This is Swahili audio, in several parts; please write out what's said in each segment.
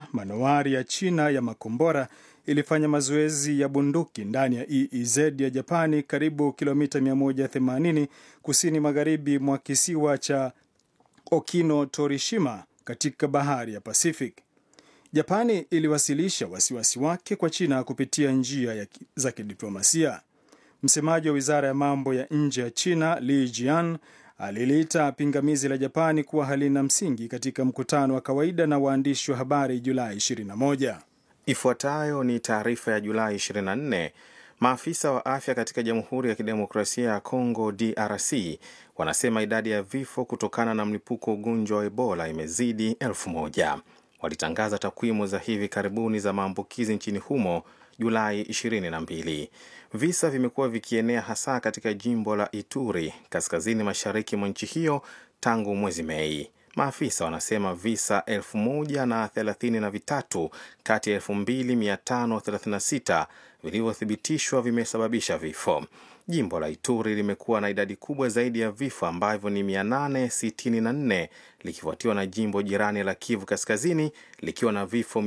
manowari ya China ya makombora ilifanya mazoezi ya bunduki ndani ya EEZ ya Japani karibu kilomita 180 kusini magharibi mwa kisiwa cha Okino Torishima katika bahari ya Pacific. Japani iliwasilisha wasiwasi wake kwa China kupitia njia ya za kidiplomasia. Msemaji wa wizara ya mambo ya nje ya China Li Jian aliliita pingamizi la Japani kuwa halina msingi katika mkutano wa kawaida na waandishi wa habari Julai 21. Ifuatayo ni taarifa ya Julai 24. Maafisa wa afya katika Jamhuri ya Kidemokrasia ya Kongo DRC wanasema idadi ya vifo kutokana na mlipuko wa ugonjwa wa Ebola imezidi elfu moja. Walitangaza takwimu za hivi karibuni za maambukizi nchini humo Julai 22. Visa vimekuwa vikienea hasa katika jimbo la Ituri kaskazini mashariki mwa nchi hiyo tangu mwezi Mei. Maafisa wanasema visa elfu moja na thelathini na vitatu kati ya elfu mbili mia tano thelathini na sita vilivyothibitishwa vimesababisha vifo. Jimbo la Ituri limekuwa na idadi kubwa zaidi ya vifo ambavyo ni 864 likifuatiwa na jimbo jirani la Kivu Kaskazini likiwa na vifo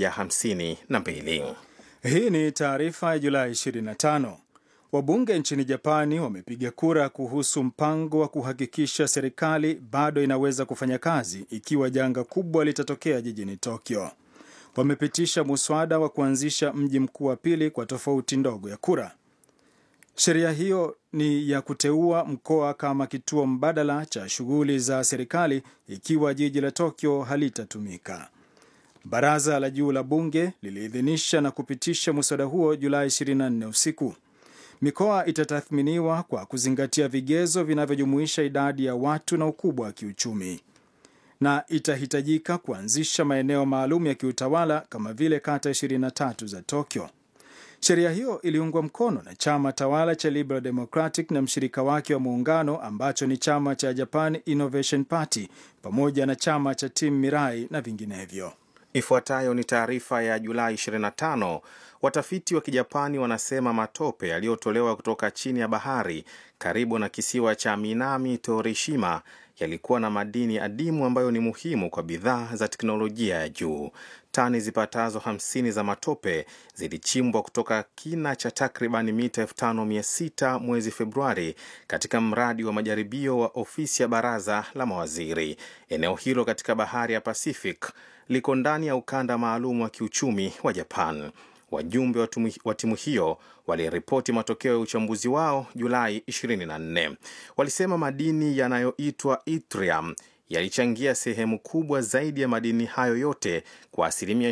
152. Hii ni taarifa ya Julai 25. Wabunge nchini Japani wamepiga kura kuhusu mpango wa kuhakikisha serikali bado inaweza kufanya kazi ikiwa janga kubwa litatokea jijini Tokyo. Wamepitisha muswada wa kuanzisha mji mkuu wa pili kwa tofauti ndogo ya kura. Sheria hiyo ni ya kuteua mkoa kama kituo mbadala cha shughuli za serikali ikiwa jiji la Tokyo halitatumika. Baraza la juu la bunge liliidhinisha na kupitisha muswada huo Julai 24 usiku. Mikoa itatathminiwa kwa kuzingatia vigezo vinavyojumuisha idadi ya watu na ukubwa wa kiuchumi, na itahitajika kuanzisha maeneo maalum ya kiutawala kama vile kata 23 za Tokyo. Sheria hiyo iliungwa mkono na chama tawala cha Liberal Democratic na mshirika wake wa muungano ambacho ni chama cha Japan Innovation Party pamoja na chama cha Team Mirai na vinginevyo. Ifuatayo ni taarifa ya Julai 25. Watafiti wa Kijapani wanasema matope yaliyotolewa kutoka chini ya bahari karibu na kisiwa cha Minami Torishima yalikuwa na madini adimu ambayo ni muhimu kwa bidhaa za teknolojia ya juu. Tani zipatazo 50 za matope zilichimbwa kutoka kina cha takriban mita 5600 mwezi Februari katika mradi wa majaribio wa ofisi ya baraza la mawaziri. Eneo hilo katika bahari ya Pacific liko ndani ya ukanda maalum wa kiuchumi wa Japan. Wajumbe wa timu hiyo waliripoti matokeo ya uchambuzi wao Julai 24. Walisema madini yanayoitwa yttrium yalichangia sehemu kubwa zaidi ya madini hayo yote kwa asilimia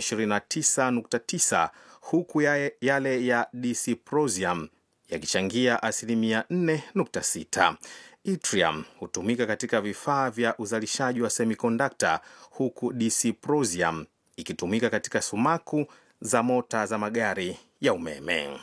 29.9 huku yale ya dysprosium yakichangia asilimia 4.6. Yttrium hutumika katika vifaa vya uzalishaji wa semikondakta huku dysprosium ikitumika katika sumaku za mota za magari ya umeme.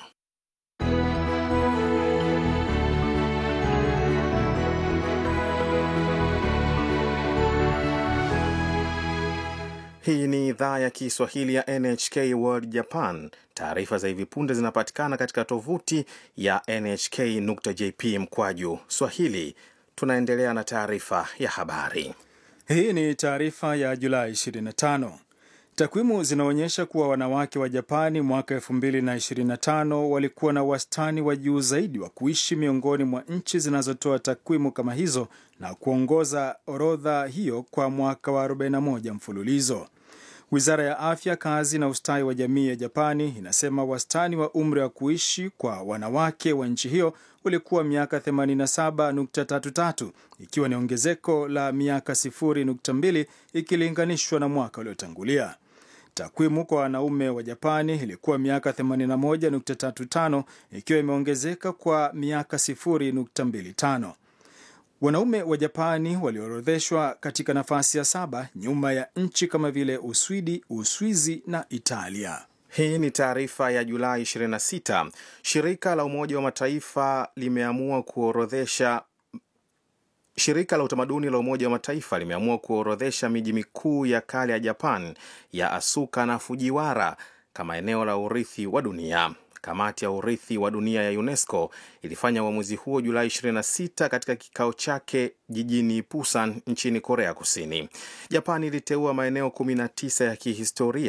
Hii ni idhaa ya Kiswahili ya NHK World Japan. Taarifa za hivi punde zinapatikana katika tovuti ya nhk.jp mkwaju swahili. Tunaendelea na taarifa ya habari. Hii ni taarifa ya Julai 25. Takwimu zinaonyesha kuwa wanawake wa Japani mwaka 2025 walikuwa na wastani wa juu zaidi wa kuishi miongoni mwa nchi zinazotoa takwimu kama hizo na kuongoza orodha hiyo kwa mwaka wa 41 mfululizo. Wizara ya Afya, Kazi na Ustawi wa Jamii ya Japani inasema wastani wa umri wa kuishi kwa wanawake wa nchi hiyo ulikuwa miaka 87.33 ikiwa ni ongezeko la miaka 0.2 ikilinganishwa na mwaka uliotangulia. Takwimu kwa wanaume wa Japani ilikuwa miaka 81.35 ikiwa imeongezeka kwa miaka 0.25. Wanaume wa Japani waliorodheshwa katika nafasi ya saba nyuma ya nchi kama vile Uswidi, Uswizi na Italia. Hii ni taarifa ya Julai 26. Shirika la Umoja wa Mataifa limeamua kuorodhesha Shirika la utamaduni la Umoja wa Mataifa limeamua kuorodhesha miji mikuu ya kale ya Japan ya Asuka na Fujiwara kama eneo la urithi wa dunia. Kamati ya urithi wa dunia ya UNESCO ilifanya uamuzi huo Julai 26 katika kikao chake jijini Busan nchini Korea Kusini. Japani iliteua maeneo 19 ya kihistoria